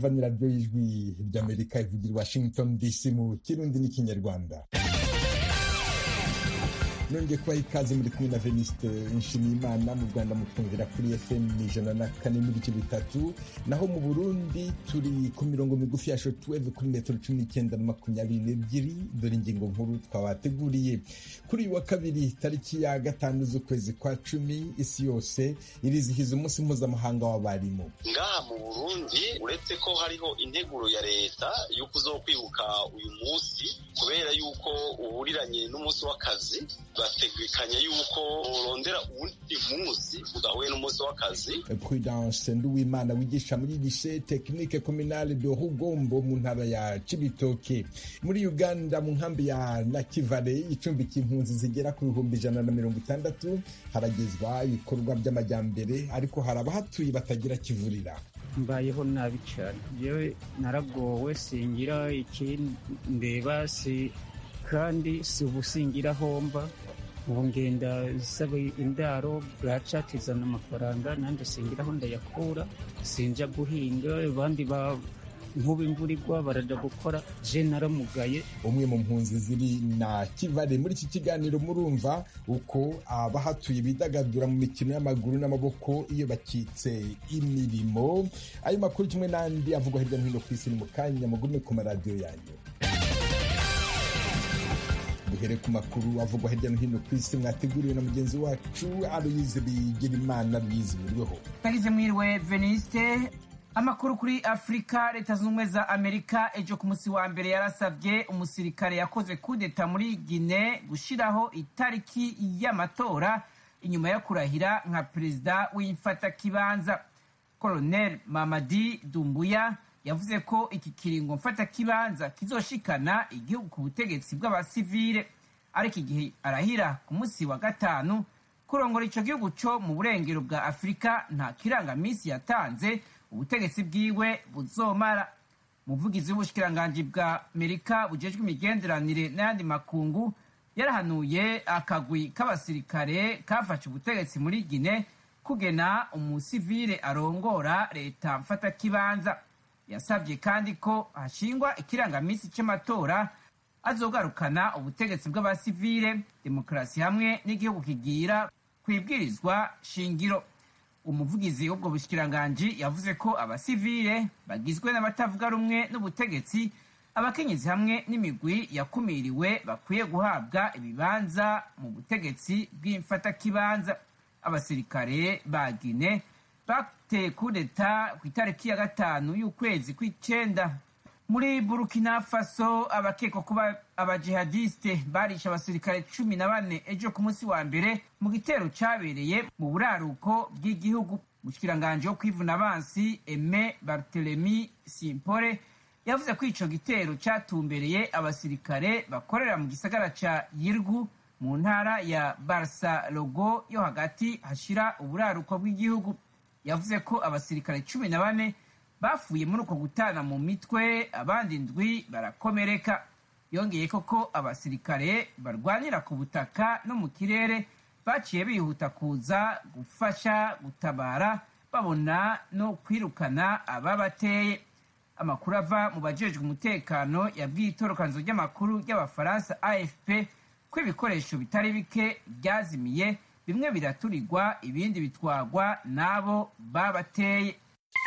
mwumva ni radiyo y'ijwi ry'amerika ivugira washington dc mu kirundi n'ikinyarwanda nongeye kubaha ikaze muri kumwe na veniste nshimiyimana mu rwanda mutwumvira kuri fm ijana na kane n'ibice bitatu naho mu burundi turi ku mirongo migufi ya shotweve kuri metero cumi n'icyenda na makumyabiri n'ebyiri dore ingingo nkuru twabateguriye kuri uyu wa kabiri tariki ya gatanu z'ukwezi kwa cumi isi yose irizihiza umunsi mpuzamahanga w'abarimu ngaha mu burundi uretse ko hariho integuro ya leta yo kuzokwibuka uyu munsi kubera yuko uhuriranye n'umunsi w'akazi bategekanya yuko urondera uwundi munsi udahuye n'umunsi w'akazi prudence nduwimana wigisha muri lycée technique communale de rugombo mu ntara ya cibitoke muri uganda mu nkambi ya nakivale icumbikiye impunzi zigera ku bihumbi ijana na mirongo itandatu haragezwa ibikorwa by'amajyambere ariko hari abahatuye batagira kivurira mbayeho nabi cyane yewe naragowe singira ikindeba si kandi si ubusingira homba ubu ngenda nsaba indaro bwaca tizana amafaranga nanjye singiraho ndayakura sinja guhinga abandi nk'ubu imvura igwa baraja gukora je naramugaye umwe mu mpunzi ziri na kivale muri iki kiganiro murumva uko abahatuye bidagadura mu mikino y'amaguru n'amaboko iyo bakitse imirimo ayo makuru kimwe n'andi avugwa hirya no hino ku isi ni mu kanya mugume ku maradiyo yanyu duhere ku makuru avugwa hirya no hino ku isi mwateguriwe na mugenzi wacu aloyize bigirimana bizihuriweho tagize mwiriwe veniste amakuru kuri afurika leta zunze ubumwe za amerika ejo ku munsi wa mbere yarasabye umusirikare yakoze kudeta muri gine gushyiraho itariki y'amatora inyuma yo kurahira nka perezida w'imfatakibanza koloneli mamadi dumbuya yavuze ko iki kiringo mfatakibanza kizoshikana igihugu ku butegetsi bw'abasivile ariko igihe arahira ku munsi wa gatanu kurongora icyo gihugu cyo mu burengero bwa afurika nta kirangaminsi yatanze ubutegetsi bwiwe buzomara umuvugizi w'ubushikiranganji bwa amerika bujejwe imigenderanire n'ayandi makungu yarahanuye akagwi k'abasirikare kafashe ubutegetsi muri gine kugena umusivile arongora leta mfatakibanza yasabye kandi ko hashingwa ikirangaminsi cy'amatora azogarukana ubutegetsi bw'abasivile demokarasi hamwe n'igihugu kigira ku ibwirizwa shingiro umuvugizi w'ubwo bushikiranganji yavuze ko abasivile bagizwe n'abatavuga rumwe n'ubutegetsi abakenyezi hamwe n'imigwi yakumiriwe bakwiye guhabwa ibibanza mu butegetsi bw'imfatakibanza abasirikare ba gine bateye kudeta ku itariki ya gatanu y'ukwezi kw'icenda muri burkina faso abakekwa kuba abajihadiste barishe abasirikare cumi na bane ejo ku munsi wa mbere mu gitero cyabereye mu buraruko bw'igihugu umushikiranganji wo kwivuna abansi eme bartelemi simpore yavuze ko ico gitero cyatumbereye abasirikare bakorera mu gisagara ca yirgu mu ntara ya barsa logo yo hagati hashira uburaruko bw'igihugu yavuze ko abasirikare cumi na bane bafuye muri uko gutana mu mitwe abandi ndwi barakomereka yongeye koko abasirikare barwanira ku butaka no mu kirere baciye bihuta kuza gufasha gutabara babona no kwirukana ababateye amakuru ava mu bajejwe umutekano yabwiye itorokanzo ry'amakuru ry'abafaransa afp ko ibikoresho bitari bike byazimiye bimwe biraturirwa ibindi bitwagwa n'abo babateye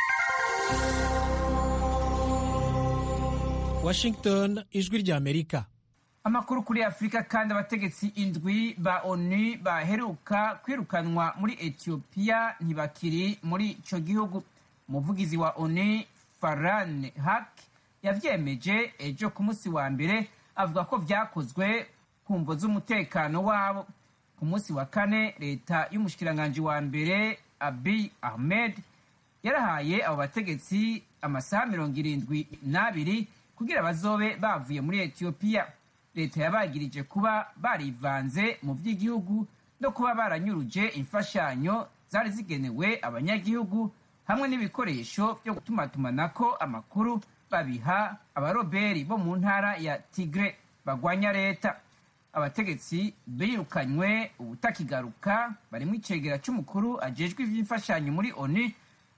washington ijwi ry'amerika amakuru kuri afurika kandi abategetsi indwi ba onu baheruka kwirukanwa muri etiyopiya ntibakiri muri icyo gihugu umuvugizi wa onu faran hak yavyemeje ejo ku munsi wa mbere avuga ko vyakozwe ku mvo z'umutekano wabo ku munsi wa kane leta y'umushikiranganji wa mbere abiy ahmed yarahaye abo bategetsi amasaha mirongo irindwi n'abiri kugira bazobe bavuye muri etiyopiya leta yabagirije kuba barivanze mu by'igihugu no kuba baranyuruje imfashanyo zari zigenewe abanyagihugu hamwe n'ibikoresho byo gutumatumanako amakuru babiha abaroberi bo mu ntara ya tigre bagwanya leta abategetsi birukanywe ubutakigaruka barimo icegera cy'umukuru ajejwe ivy'imfashanyo muri onu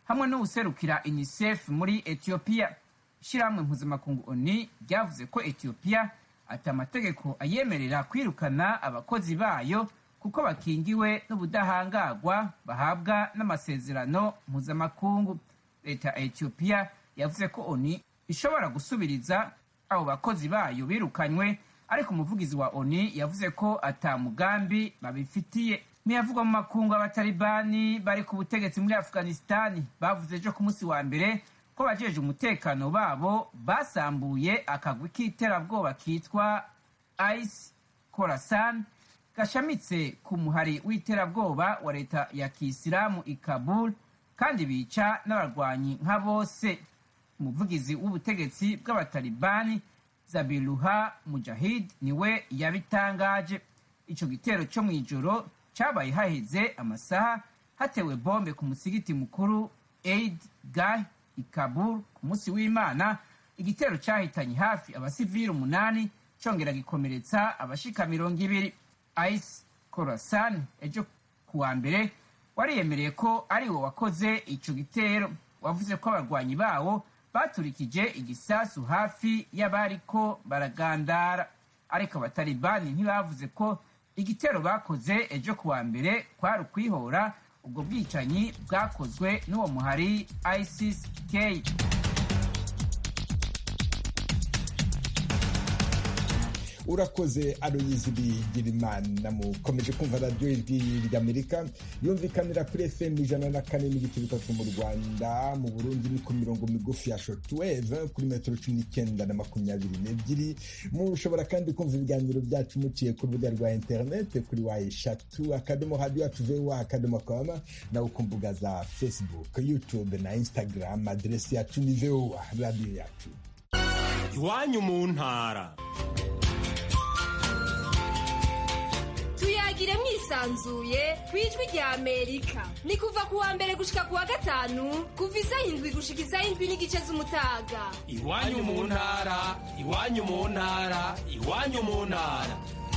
hamwe n'uwuserukira unicef muri etiyopiya ishyirahamwe mpuzamakungu oni ryavuze ko etiyopiya ati amategeko ayemerera kwirukana abakozi bayo kuko bakingiwe n'ubudahangarwa bahabwa n'amasezerano mpuzamakungu leta ya etiyopiya yavuze ko oni ishobora gusubiriza abo bakozi bayo birukanywe ariko umuvugizi wa oni yavuze ko ata mugambi babifitiye ntiyavugwa mu makungu abatalibani bari ku butegetsi muri afghanistani bavuze ejo ku munsi wa mbere ko bajeje umutekano babo basambuye akagwi k'iterabwoba kitwa ice khorasan gashamitse ku muhari w'iterabwoba wa leta ya kisilamu i kabul kandi bica n'abarwanyi nka bose umuvugizi w'ubutegetsi bw'abatalibani zabiruha mujahid niwe yabitangaje ico gitero cyo mu ijoro cabaye haheze amasaha hatewe bombe ku musigiti mukuru aid gah i kabul ku munsi w'imana igitero cyahitanye hafi abasivili umunani cyongera gikomeretsa abashika mirongo ibiri ice khorasan ejo kuwa mbere wariyemereye ko ari wo wakoze ico gitero wavuze ko abarwanyi bawo baturikije igisasu hafi y'abariko baragandara ariko abatalibani ntibavuze ko igitero bakoze ejo kuwa mbere kwari ukwihora ubwo bwicanyi bwakozwe n'uwo muhari isis k urakoze aroyizi bigirimana mukomeje kumva radiyo ijwi ry'amerika yumvikanira kuri fm ijana na kane n'ibice bitatu mu rwanda mu burundi ni ku mirongo migufi ya shotweve kuri metero cumi n'icyenda na makumyabiri n'ebyiri mushobora kandi kumva ibiganiro byacu muciye ku rubuga rwa interinete kuri wa eshatu akadomo radiyo yacu vewa akadomo kama nawe ku mbuga za facebook youtube na instagram aderesi yacu ni vewa radiyo yacu iwanyu mu ntara tuyagire mwisanzuye ku ijwi rya amerika ni kuva ku wa mbere gushika ku wa gatanu kuva isaha indwi gushika isaha indwi n'igice z'umutaga iwanyu mu ntara iwanyu mu ntara iwanyu mu ntara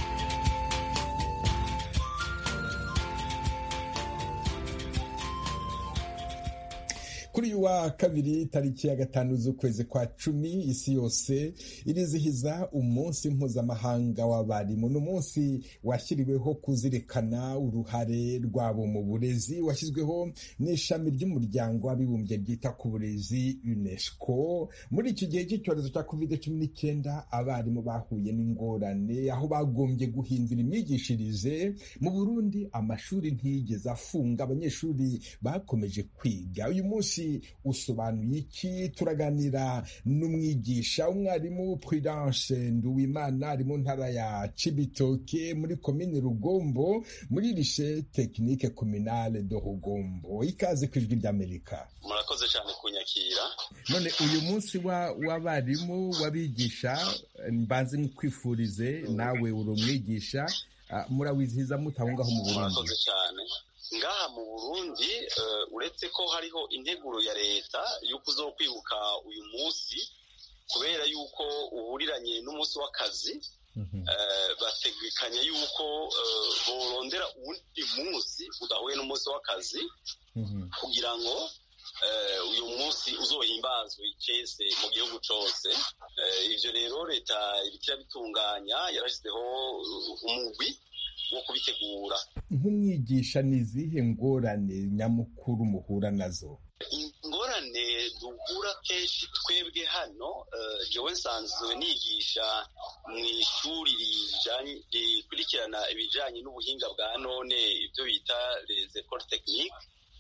kuri uyu wa kabiri tariki ya gatanu z'ukwezi kwa cumi isi yose irizihiza umunsi mpuzamahanga w'abarimu ni umunsi washyiriweho kuzirikana uruhare rwabo mu burezi washyizweho n'ishami ry'umuryango w'abibumbye ryita ku burezi unesco muri iki gihe cy'icyorezo cya covid cumi n'icyenda abarimu bahuye n'ingorane aho bagombye guhindura imyigishirize mu burundi amashuri ntiyigeze afunga abanyeshuri bakomeje kwiga uyu munsi usobanuye iki turaganira n'umwigisha umwarimu prudence nduwimana ari mu ntara ya cibitoke muri komine rugombo muri rishe tekinike kominale do rugombo ikaze ku ijwi ry'amerika murakoze cyane kunyakira none uyu munsi w'abarimu w'abigisha mbanze nkwifurize nawe uri umwigisha murawizihiza mutaho ngaho mu burundi murakoze cyane ngaha mu burundi uretse ko hariho integuro ya leta y'uko uzo kwibuka uyu munsi kubera yuko uhuriranye n'umunsi w'akazi bategekanya yuko borondera uwundi munsi udahuye n'umunsi w'akazi kugira ngo uyu munsi uzohimbazwe icese mu gihugu cyose ibyo rero leta ibikira bitunganya yarashyizeho umugwi wo kubitegura nk'umwigisha ni izihe ngorane nyamukuru muhura nazo ingorane duhura kenshi twebwe hano jewe nsanzwe nigisha mu ishuri rikurikirana ibijyanye n'ubuhinga bwa none ibyo bita les écoles techniques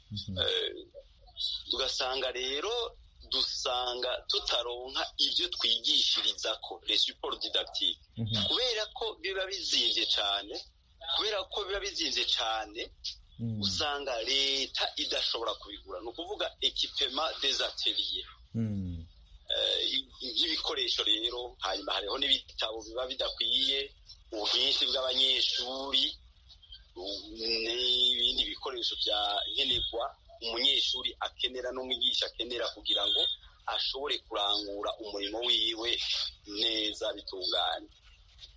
tugasanga rero dusanga tutaronka ibyo twigishiriza ko les supports didactiques kubera ko biba bizimvye cyane kubera ko biba bizinze cyane usanga leta idashobora kubigura ni ukuvuga ekipema des ateliers nk'ibikoresho rero hanyuma hariho n'ibitabo biba bidakwiye ubwinshi bw'abanyeshuri n'ibindi bikoresho bya nkenerwa umunyeshuri akenera n'umwigisha akenera kugira ngo ashobore kurangura umurimo wiwe neza bitunganye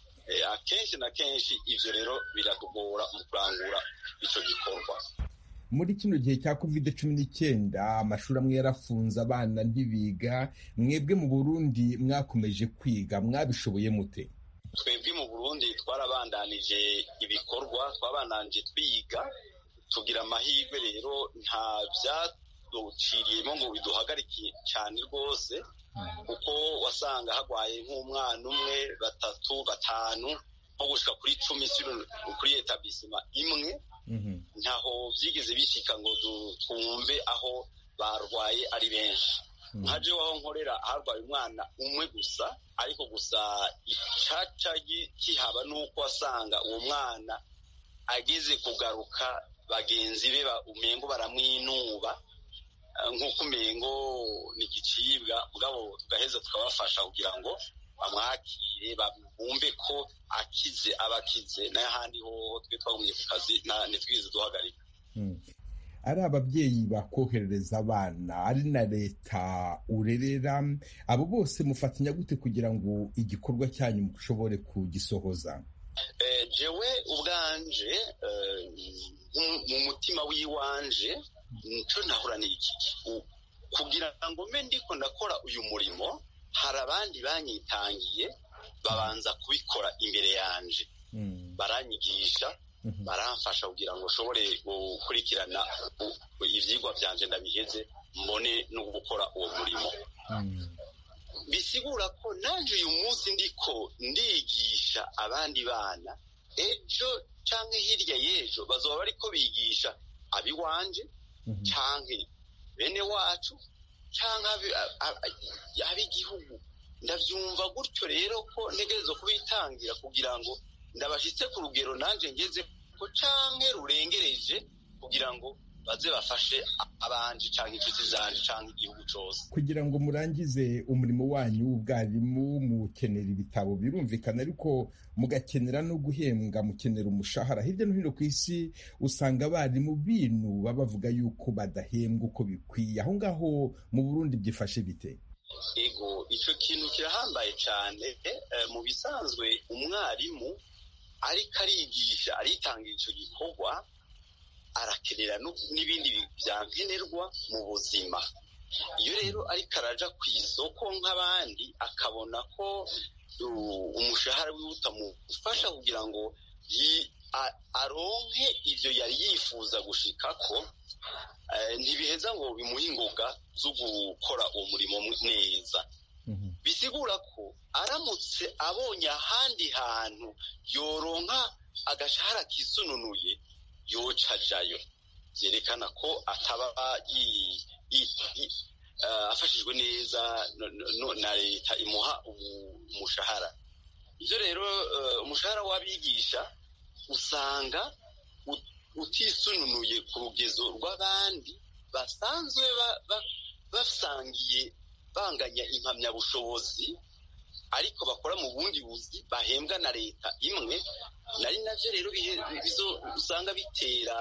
akenshi na kenshi ibyo rero biratugora mu kurangura icyo gikorwa muri kino gihe cya covid cumi n'icyenda amashuri amwe yarafunze abana ntibiga mwebwe mu burundi mwakomeje kwiga mwabishoboye mute twebwe mu burundi twarabandanije ibikorwa twabandanije twiga tugira amahirwe rero nta byaduciriyemo ngo biduhagarike cyane rwose kuko wasanga hagwaye nk'umwana umwe batatu batanu nko gushika kuri cumi kuri etabisima imwe ntaho byigeze bishyika ngo twumve aho barwaye ari benshi nka jewe aho nkorera harwaye umwana umwe gusa ariko gusa icaca kihaba nuko wasanga uwo mwana ageze kugaruka bagenzi be umengo baramwinuba nk'uko umengo ni igicibwa mugabo tugaheza tukabafasha kugira ngo bamwakire bumve ko akize aba akize n'ahandi hoho twe twagumye ku kazi ntitwigeze duhagarika ari ababyeyi bakoherereza abana ari na leta urerera abo bose mufatanya gute kugira ngo igikorwa cyanyu mushobore kugisohoza jewe ubwanje mu mutima w'iwanje nicyo nahoraniye iki kugira ngo mbe ndiko ndakora uyu murimo hari abandi banyitangiye babanza kubikora imbere yanje baranyigisha baramfasha kugira ngo ushobore gukurikirana ibyigwa byanje ndabiheze mbone no gukora uwo murimo bisigura ko nanjye uyu munsi ndiko ndigisha abandi bana ejo cyangwa hirya y'ejo bazaba bariko bigisha abiwanje cyangwa bene wacu cyangwa ab'igihugu ndabyumva gutyo rero ko ntegereza kubitangira kugira ngo ndabashyitse ku rugero nanjye ngeze ko cyangwa rurengereje kugira ngo baze bafashe abanje cyangwa inshuti zanje cyangwa igihugu cyose kugira ngo murangize umurimo wanyu w'ubwarimu mukenera ibitabo birumvikana ariko mugakenera no guhembwa mukenera umushahara hirya no hino ku isi usanga abarimu binuba bavuga yuko badahembwa uko bikwiye aho ngaho mu burundi byifashe bite ego icyo kintu kirahambaye cyane mu bisanzwe umwarimu ariko arigisha aritangira icyo gikorwa arakenera n'ibindi byankenerwa mu buzima iyo rero ariko araja ku isoko nk'abandi akabona ko umushahara wiwe utamufasha kugira ngo aronke ibyo yari yifuza gushikako ntibiheza ngo bimuhe ingoga zo gukora uwo murimo neza bisigura ko aramutse abonye ahandi hantu yoronka agashahara kisununuye yoca ajayo byerekana ko ataba afashijwe neza na leta imuha umushahara ibyo rero umushahara w'abigisha usanga utisununuye ku rugezo rw'abandi basanzwe basangiye banganya impamyabushobozi ariko bakora mu bundi buzi bahembwa na leta imwe nari nabyo rero usanga bitera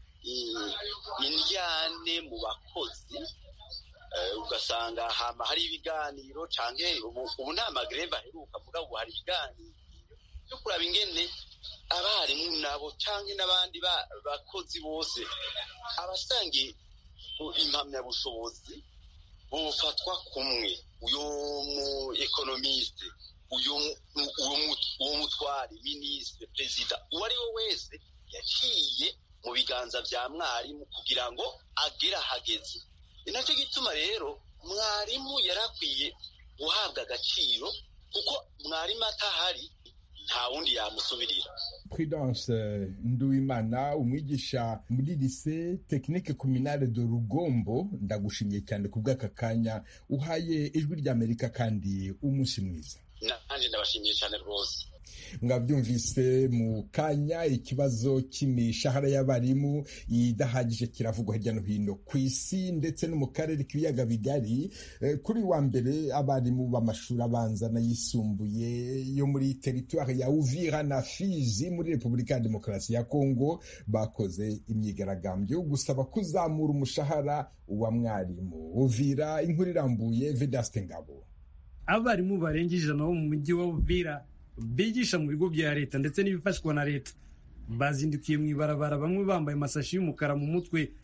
indyane mu bakozi ugasanga hari ibiganiro cyangwa ubu nta magreve aheruka mvuga ubu hari ibiganiro byo kuraba ingene abarimu nabo cyangwa n'abandi bakozi bose abasangiye impamyabushobozi bufatwa kumwe uyu mu ekonomiste uwo mutwari minisitiri perezida uwo ari we wese yaciye mu biganza bya mwarimu kugira ngo agere ahageze ni nacyo gituma rero mwarimu yarakwiye guhabwa agaciro kuko mwarimu atahari nta wundi yamusubirira prudence nduwimana umwigisha muri lise tekinike kominale de rugombo ndagushimiye cyane ku bw'aka kanya uhaye ijwi ry'amerika kandi umunsi mwiza nanjye ndabashimiye cyane rwose mwabyumvise mu kanya ikibazo cy'imishahara y'abarimu idahagije kiravugwa hirya no hino ku isi ndetse no mu karere k'ibiyaga bigari kuri wa mbere abarimu b'amashuri abanza n'ayisumbuye yo muri teritwari ya uvira na fizi muri repubulika ya demokarasi ya kongo bakoze imyigaragambyo gusaba kuzamura umushahara wa mwarimu uvira inkuru irambuye vedaste ngabo abarimu barenga ijana bo mu mujyi wa uvira bigisha mu bigo bya leta ndetse n'ibifashwa na leta bazindukiye mu ibarabara bamwe bambaye amasashi y'umukara mu mutwe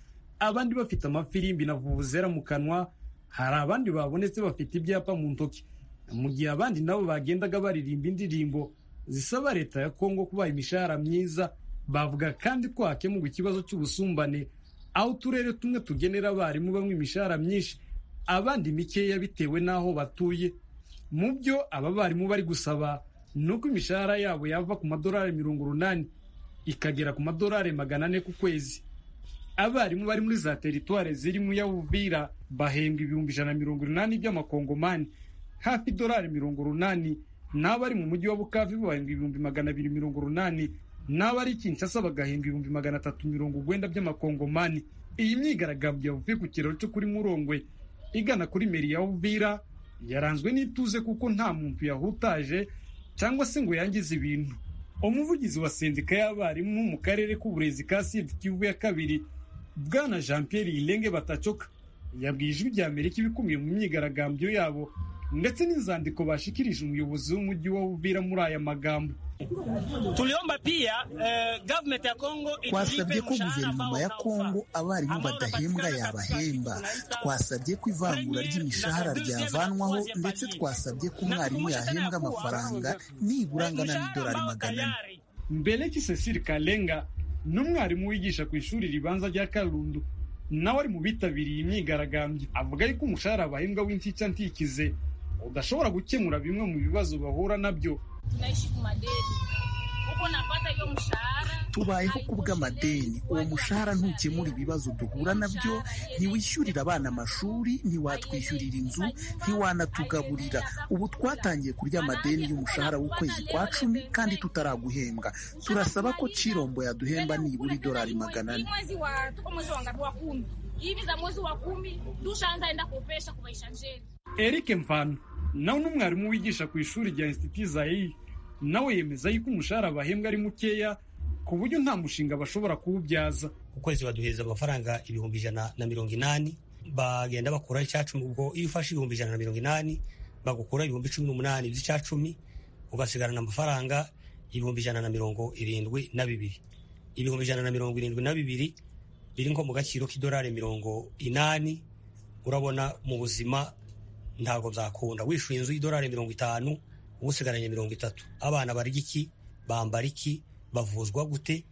abandi bafite amafirimbi na vuvuzera mu kanwa hari abandi babonetse bafite ibyapa mu ntoki mu gihe abandi nabo bagendaga baririmba indirimbo zisaba leta ya kongo kubaha imishahara myiza bavuga kandi ko hakemurwa ikibazo cy'ubusumbane aho uturere tumwe tugenera abarimu bamwe imishahara myinshi abandi mikeya bitewe n'aho batuye mu byo aba barimu bari gusaba ni uko imishahara yabo yava ku madolari mirongo urunani ikagera ku madolari magana ane ku kwezi abarimu bari muri za teritwari zirimo iya Uvira bahembwa ibihumbi ijana na mirongo inani by'amakongomani hafi idolari mirongo urunani n'abari mu mujyi wa Bukavu bahembwa ibihumbi magana abiri mirongo urunani n'abari Kinshasa bagahembwa ibihumbi magana atatu mirongo urwenda by'amakongomani iyi myigaragambyo yavuye ku kiraro cyo kuri Murongwe igana kuri meri ya Uvira yaranzwe n'ituze kuko nta muntu yahutaje cyangwa se ngo yangize ibintu umuvugizi wa sendika y'abarimu mu karere k'uburezi ka Sud Kivu ya kabiri bwana Jean Pierre Ilenge Batacoka yabwiye ijwi rya Amerika ibikumiye mu myigaragambyo yabo ndetse n'inzandiko bashikirije umuyobozi w'umujyi wa Uvira muri aya magambo tuliomba pia eh, government ya Kongo twasabye ko guverinoma ya Kongo abarimu badahembwa yabahemba twasabye ko ivangura ry'imishahara ryavanwaho ndetse twasabye ko umwarimu yahembwa amafaranga nibura angana n'idolari magana ane Mbeleki Cecile Kalenga n'umwarimu wigisha ku ishuri ribanza rya Kalundu nawe ari mu bitabiriye imyigaragambyo avuga yuko umushahara bahembwa w'intica ntikize udashobora gukemura bimwe mu bibazo bahura nabyo tunaishi kumadeni huko napata hiyo mshahara tubayeho ku bw'amadeni uwo mushahara ntukemura ibibazo duhura nabyo ntiwishyurira abana amashuri ntiwatwishyurira inzu ntiwanatugaburira ubu twatangiye kurya amadeni y'umushahara w'ukwezi kwa cumi kandi tutaraguhembwa turasaba ko cirombo yaduhemba nibura idolari magana ane mwezi wa tuko mwezi wa ngapi wa kumi hivi za mwezi wa kumi tushaanza enda kopesha kumaisha njeni Eric Mfano nawe n'umwarimu wigisha ku ishuri rya Institut Zaire nawe yemeza yuko umushahara bahembwa ari mukeya ku buryo nta mushinga bashobora kuwubyaza ku kwezi baduhereza amafaranga ibihumbi ijana na mirongo inani bagenda bakuraho icyacumi ubwo iyo ufashe ibihumbi ijana na mirongo inani bagukura ibihumbi cumi n'umunani by'icyacumi ugasigarana amafaranga ibihumbi ijana na mirongo irindwi na bibiri ibihumbi ijana na mirongo irindwi na bibiri biri nko mu gaciro k'idolari mirongo inani urabona mu buzima ntabwo byakunda wishyuye inzu y'idolari mirongo itanu uba usigaranye mirongo itatu abana barya iki bambara iki bavuzwa gute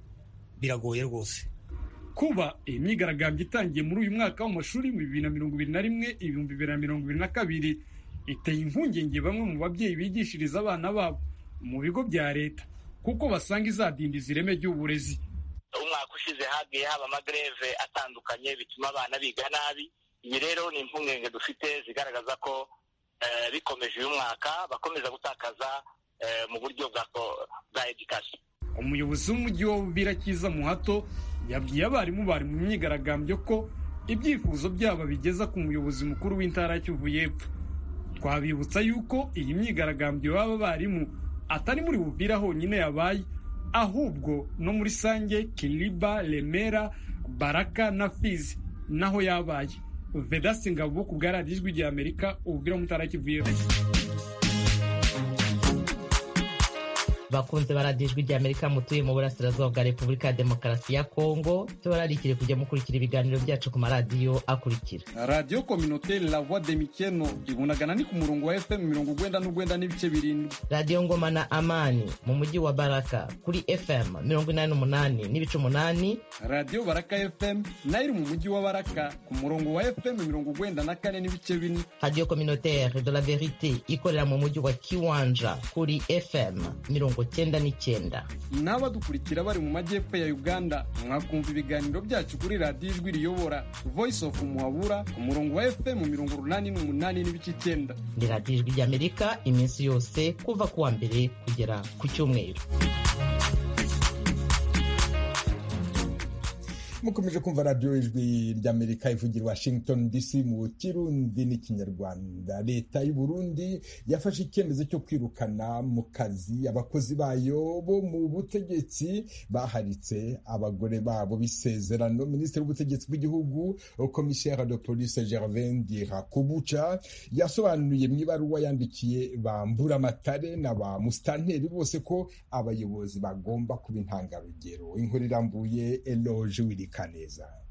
biragoye rwose kuba iyi myigaragambyo itangiye muri uyu mwaka w'amashuri mu bibiri na mirongo ibiri na rimwe ibihumbi bibiri na mirongo ibiri na kabiri iteye impungenge bamwe mu babyeyi bigishiriza abana babo mu bigo bya leta kuko basanga izadindiza ireme ry'uburezi umwaka ushize hagiye haba amagreve atandukanye bituma abana biga nabi iyi rero ni impungenge dufite zigaragaza ko bikomeje uyu mwaka bakomeza gutakaza mu buryo bwa edikasiyo umuyobozi w'umujyi wa Uvira Kiza Muhato yabwiye abarimu bari mu myigaragambyo ko ibyifuzo byabo bigeza ku muyobozi mukuru w'intara ya Kivu y'Epfo twabibutsa yuko iyi myigaragambyo y'aba barimu atari muri Uvira honyine yabaye ahubwo no muri Sange Kiliba Remera Baraka na Fizi naho yabaye Vedasi Ngabo ku bwa radiyo ijwi rya Amerika Uvira mu ntara ya Kivu y'Epfo bakunze baradiyo ijwi ry'amerika mutuye mu burasirazuba bwa repubulika ya demokarasi ya kongo tubararikire kujya mukurikira ibiganiro byacu ku maradiyo akurikira radiyo kominoteri la voix de mikeno ibunagana ni ku murongo wa fm mirongo ugwenda n'ugwenda n'ibice birindwi radiyo ngoma na amani mu mujyi wa baraka kuri fm mirongo inani n'umunani n'ibice umunani radiyo baraka fm nayo iri mu mujyi wa baraka ku murongo wa fm mirongo ugwenda na kane n'ibice bine radiyo kominoteri de la verite ikorera mu mujyi wa kiwanja kuri fm mirongo cyenda n'icyenda n'abadukurikira bari mu majyepfo ya uganda mwakumva ibiganiro byacu kuri radiyo ijwi riyobora voice of muhabura ku murongo wa fm mirongo urunani n'umunani n'ibice icyenda ni radiyo ijwi ry'amerika iminsi yose kuva ku wa mbere kugera ku cyumweru mukomeje kumva radiyo ijwi ry'amerika ivugira washington dc mu kirundi n'ikinyarwanda leta y'u burundi yafashe icyemezo cyo kwirukana mu kazi abakozi bayo bo mu butegetsi baharitse abagore babo b'isezerano minisitiri w'ubutegetsi bw'igihugu komiseri de police gervain dirakubuca yasobanuye mu ibaruwa yandikiye bambura amatare na ba musitanteri bose ko abayobozi bagomba kuba intangarugero inkuru irambuye eloge wiri kaneza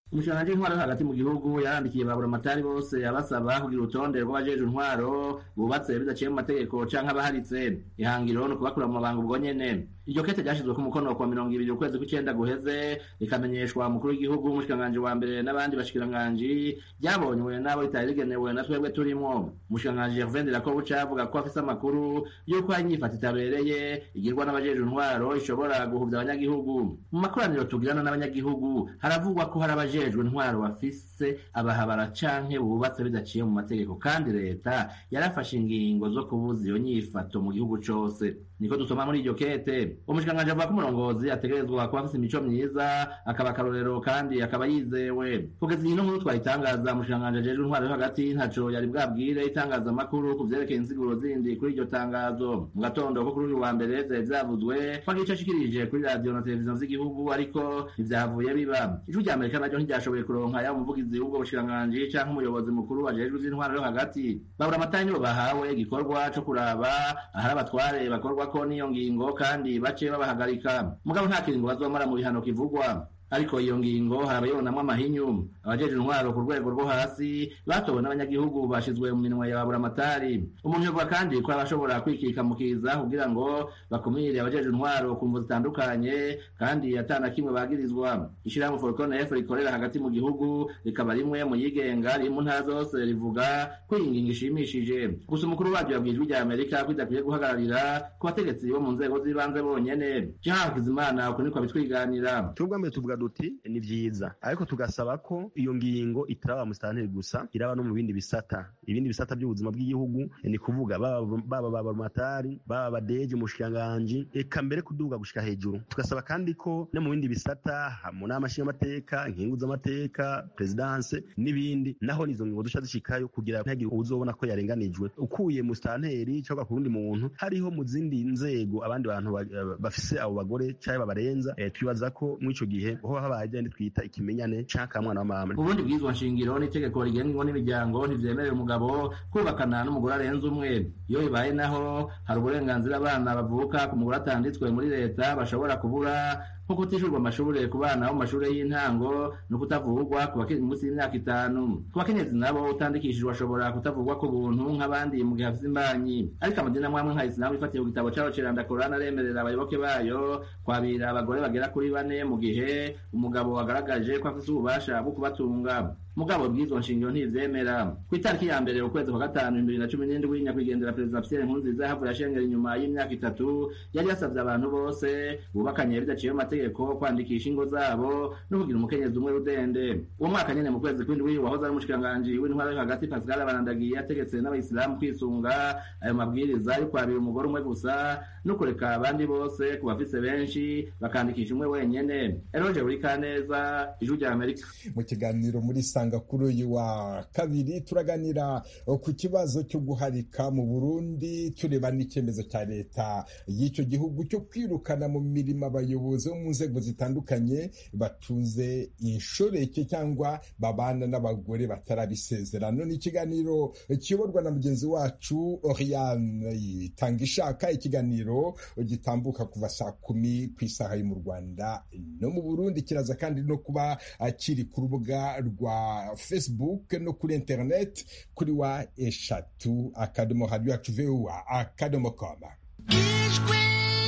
umushikiranganji w'intwaro yo hagati mu gihugu yarandikiye baburamatari bose abasaba kugira urutonde rw'abajejwe intwaro bubatse bidaciye mu mategeko canke abaharitse ihangiro ni ukubakura mu mabanga ubwo nyene iryo kete ryashizwe ku mukono kwa mirongo ibiri ukwezi kw'icenda guheze rikamenyeshwa umukuru w'igihugu umushikiranganji wa mbere n'abandi bashikiranganji ryabonywe n'abo ritari rigenewe na twebwe turimwo umushikiranganji Gervain Dirakobuca avuga ko afise amakuru y'uko hari inyifata itabereye igirwa n'abajejwe intwaro ishobora guhuvya abanyagihugu mu makoraniro tugirana n'abanyagihugu haravugwa ko hari abajejwe intwaro bafise abahabara canke bubatse bidaciye mu mategeko kandi leta yarafashe ingingo zo kubuza iyo nyifato mu gihugu cose niko dusoma muri iryo kete umushikiranganji avuga ko umurongozi ategerezwa kuba afise imico myiza akaba akarorero kandi akaba yizewe kugeza iyi nkuru twayitangaza umushikiranganji ajejwe intwaro yo hagati ntaco yari bwabwire itangazamakuru ku vyerekeye insiguro zindi kuri iryo tangazo mu gatondo ko kuri uyu wa mbere vyari vyavuzwe ko agico ashikirije kuri radiyo na televiziyo z'igihugu ariko ntivyavuye biba ijwi rya amerika naryo ntiryashoboye kuronka yaba umuvugizi w'ubwo bushikiranganji canke umuyobozi mukuru ajejwe ivy'intwaro yo hagati babura amatara nibo bahawe igikorwa co kuraba ahari abatware bakorwako n'iyo ngingo kandi bace babahagarika mugabo nta kiringo bazomara mu bihano kivugwa ariko iyo ngingo harabayibonamwo amahinyu abajeje intwaro ku rwego rwo hasi batowe n'abanyagihugu bashizwe mu minwe ya baburamatari umuntu yovuga kandi ko abashobora kwikikamukiza kugira ngo bakumire abajeje intwaro ku mvu zitandukanye kandi atana kimwe bagirizwa ishirahamwe forcon f rikorera hagati mu gihugu rikaba rimwe mu yigenga riri mu ntara zose rivuga ko iyi ngingo ishimishije gusa umukuru waryo yabwiye ijwi rya amerika ko idakwiye guhagararira ku bategetsi bo mu nzego z'ibanze bonyene jean hakizimana uko niko abitwiganira tuvuga duti ni vyiza ariko tugasaba ko iyo ngingo itaraba musitanteri gusa iraba no mu bindi bisata ibindi bisata by'ubuzima bw'igihugu ni kuvuga baba babamatari baba badeje umushikiranganji eka mbere kuduga gushika hejuru tugasaba kandi ko no mu bindi bisata mu nama nshingamateka inkingu z'amateka perezidanse n'ibindi naho nizo ngingo duca zishikayo kugira ntihagire uzobona ko yarenganijwe ukuye musitanteri cyangwa ku wundi muntu hariho mu zindi nzego abandi bantu bafise abo bagore cyangwa babarenza twibaza ko muri ico gihe ho habaye igenda twita ikimenyane canke mwana wa mama ubundi bwizwa nshingiro n'itegeko rigenwa n'imiryango ntivyemerera umugabo kubakana n'umugore arenze umwe iyo bibaye naho hari uburenganzira abana bavuka ku mugore atanditswe muri leta bashobora kubura nko kutishurwa amashuri ku bana bo mu mashuri y'intango no kutavugwa ku bakiri munsi y'imyaka itanu ku bakenyezi nabo utandikishijwe ashobora kutavugwa ku buntu nk'abandi mu gihe afise imbanyi ariko amadini amwe amwe nka isilamu ifatiye ku gitabo cabo ceranda korani aremerera abayoboke bayo kwabira abagore bagera kuri bane mu gihe umugabo wagaragaje ko afise ububasha bwo kubatunga mugabo bw'izo nshingiro ntivyemera ku itariki ya mbere ukwezi kwa gatanu bibiri na cumi n'indwi nyakwigendera perezida pierre nkurunziza yahavuye ashengera inyuma y'imyaka itatu yari yasavye abantu bose bubakanye bidaciye mu mategeko kwandikisha ingo zabo no kugira umukenyezi umwe rudende uwo mwaka nyene mu kwezi kw'indwi wahoze ari umushikiranganji w'intwaro yo hagati pascal barandagiye yategetse n'abayisilamu kwisunga ayo mabwiriza yo kwabira umugore umwe gusa no kureka abandi bose ku bafise benshi bakandikisha umwe wenyene eroje buri kaneza ijwi rya amerika mu kiganiro muri sanga kuri uyu wa kabiri turaganira ku kibazo cyo guharika mu burundi tureba n'icyemezo cya leta y'icyo gihugu cyo kwirukana mu mirimo abayobozi bo mu nzego zitandukanye batunze inshoreke cyangwa babana n'abagore batarabisezerano ni ikiganiro kiyoborwa na mugenzi wacu oriane itanga ishaka ikiganiro gitambuka kuva saa kumi ku isaha yo mu rwanda no mu burundi kiraza kandi no kuba kiri ku rubuga rwa facebook no kuri internet kuri wa eshatu akadomo hadi yacu vuba akadomo koma ijwi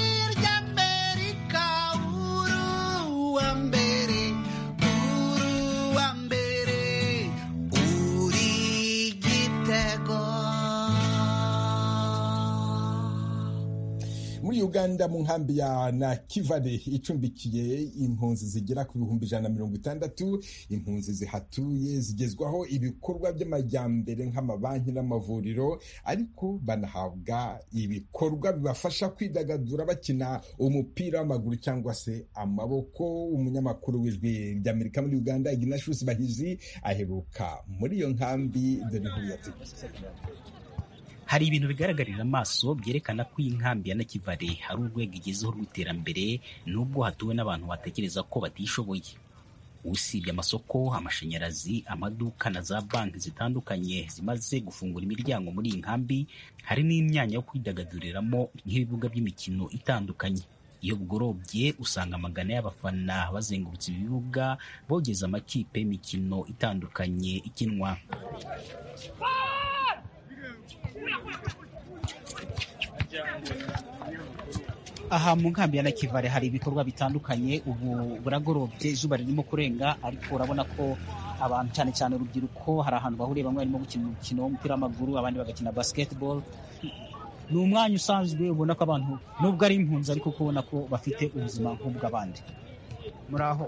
ry'amerika uruwa mbere uruwa mbere uri gitego muri uganda mu nkambi ya nakivale icumbikiye impunzi zigera ku bihumbi ijana na mirongo itandatu impunzi zihatuye zigezwaho ibikorwa by'amajyambere nk'amabanki n'amavuriro ariko banahabwa ibikorwa bibafasha kwidagadura bakina umupira w'amaguru cyangwa se amaboko umunyamakuru w'ijwi ry'amerika muri uganda ignatius bahizi aheruka muri iyo nkambi dore inkuru yateguye hari ibintu bigaragarira amaso byerekana ko iyi nkambi ya nakivale hari urwego igezeho rw'iterambere nubwo hatuwe n'abantu batekereza ko batishoboye usibye amasoko amashanyarazi amaduka na za banki zitandukanye zimaze gufungura imiryango muri iyi nkambi hari n'imyanya yo kwidagaduriramo nk'ibibuga by'imikino itandukanye iyo bugorobye usanga amagana y'abafana bazengurutse ibibuga bogeza amakipe y'imikino itandukanye ikinwa aha mu nkambi ya nakivale hari ibikorwa bitandukanye ubu buragorobye izuba ririmo kurenga ariko urabona ko abantu cyane cyane urubyiruko hari ahantu bahuriye bamwe barimo gukina umukino w'umupira w'amaguru abandi bagakina basketball ni umwanya usanzwe ubona ko abantu nubwo ari impunzi ariko kubona ko bafite ubuzima nk'ubw'abandi muri aho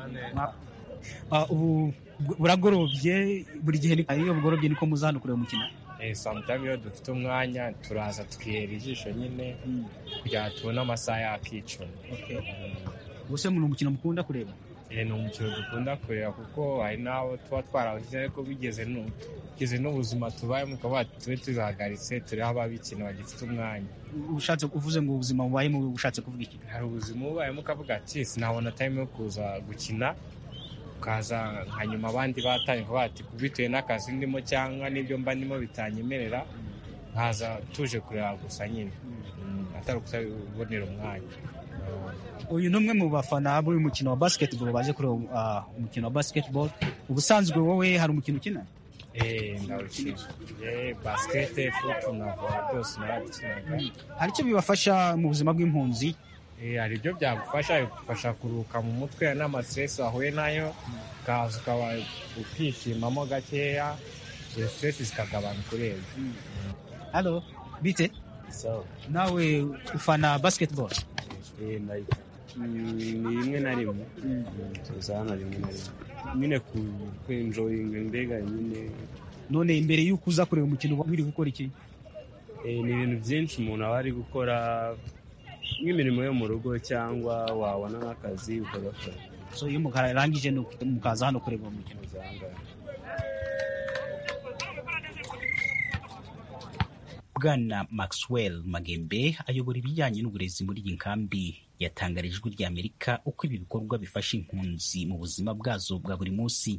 ubu buragorobye buri gihe iyo bugorobye niko muza hano kureba umukino samutayime iyo dufite umwanya turaza tukihera ijisho nyine kugira ngo tubone amasaha yakicuma ubuse ni umukino mukunda kureba ni umukino dukunda kureba kuko hari n'abo tuba twarawushyize ariko bigeze n'ubuzima tubayemo ukaba tube tuzahagaritse turiho ababikina bagifite umwanya ushatse uvuze ngo ubuzima bubayemo ushatse kuvuga iki hari ubuzima ubayemo ukavuga ati sinabona time yo kuza gukina ukaza nka nyuma abandi batanye kuba bati bitewe n'akazi ndimo cyangwa n'ibyo mba ndimo bitanyemerera nkaza tuje kureba gusa nyine atari ukubonera umwanya uyu ni umwe mu bafana b'uyu mukino wa basketball baje kureba umukino wa basketball ubusanzwe wowe hari umukino ukina eee ndawukina basikete futu na vola byose narabikinaga hari icyo bibafasha mu buzima bw'impunzi hari ibyo byagufasha bigufasha kuruhuka mu mutwe n'amastresi wahuye nayo ukaza ukaba ukishimamo gakeya izo stresi zikagabanuka urebye halo bite nawe ufana basketball ni rimwe na rimwe tuza hano rimwe na rimwe nyine kwenjoyinga mbega nyine none imbere y'uko uza kureba umukino wiri gukora iki ni ibintu byinshi umuntu aba ari gukora nk'imirimo yo mu rugo cyangwa wabona nk'akazi ukagakora so iyo mukarangije mukaza hano kureba umukino bwana maxwell magembe ayobora ibijyanye n'uburezi muri iyi nkambi yatangarije ijwi ry'amerika uko ibi bikorwa bifasha impunzi mu buzima bwazo bwa buri munsi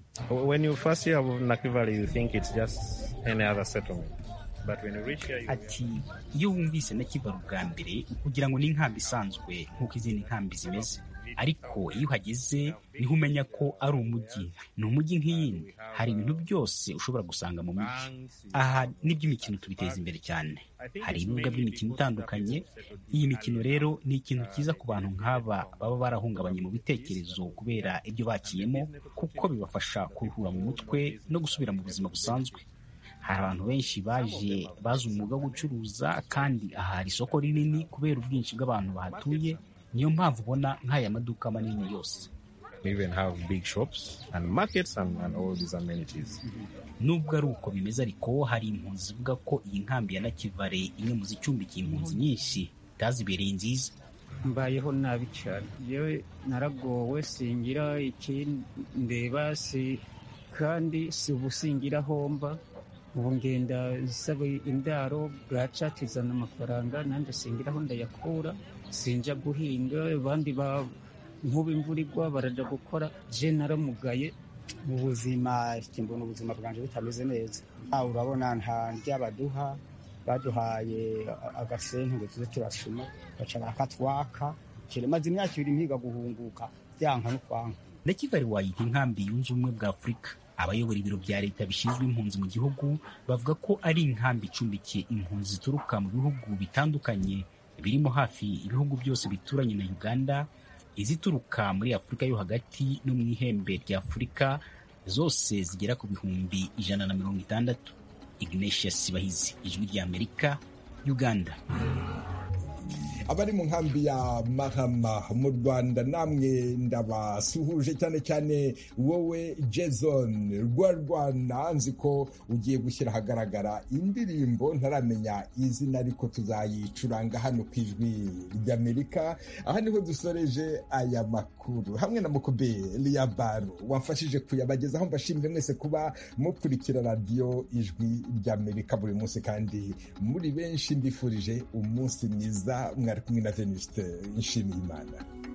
ati iyo wumvise nakivara ubwa mbere kugira ngo ni inkambi isanzwe nk'uko izindi nkambi zimeze ariko iyo uhageze niho umenya ko ari umujyi ni umujyi nk'iyindi hari ibintu byose ushobora gusanga mu mujyi aha n'iby'imikino tubiteza imbere cyane hari ibibuga by'imikino itandukanye iyi mikino rero ni ikintu cyiza ku bantu nk'aba baba barahungabanye mu bitekerezo kubera ibyo bakiyemo kuko bibafasha kuruhura mu mutwe no gusubira mu buzima busanzwe hari abantu benshi baje bazi umwuga wo gucuruza kandi aha hari isoko rinini kubera ubwinshi bw'abantu bahatuye niyo mpamvu ubona nk'aya maduka manini yose nubwo ari uko bimeze ariko hari impunzi zivuga ko iyi nkambi ya nakivale imwe mu zicumbikiye impunzi nyinshi itazibereye nziza mbayeho nabi cyane yewe naragowe singira ikindeba si kandi si ubusingira homba ubu ngenda nsaba indaro bwaca tizana amafaranga nanjye singiraho ndayakura sinjya guhinga abandi nk'ubu imvura igwa barajya gukora je naramugaye mu buzima mbona ubuzima bwanjye butameze neza urabona nta ry'abaduha baduhaye agasente ngo tuze turasuma baca barakatwaka maze imyaka ibiri mpiga guhunguka byanka no kwanka nakivale wayita inkambi yunze ubumwe bwa afurika abayobora ibiro bya leta bishinzwe impunzi mu gihugu bavuga ko ari inkambi icumbikiye impunzi zituruka mu bihugu bitandukanye birimo hafi ibihugu byose bituranye na uganda izituruka muri afurika yo hagati no mu ihembe rya afurika zose zigera ku bihumbi ijana na mirongo itandatu ignatius bahizi ijwi rya amerika uganda abari mu nkambi ya mahama mu rwanda namwe ndabasuhuje cyane cyane wowe jason rwarwana nzi ko ugiye gushyira ahagaragara indirimbo ntaramenya izina ariko tuzayicuranga hano ku ijwi ry'amerika aha niho dusoreje aya makuru hamwe na mukobe baro wamfashije kuyabagezaho mbashimire mwese kuba mukurikira radiyo ijwi ry'amerika buri munsi kandi muri benshi mbifurije umunsi mwiza mwari kumwe na venuste nshimiyimana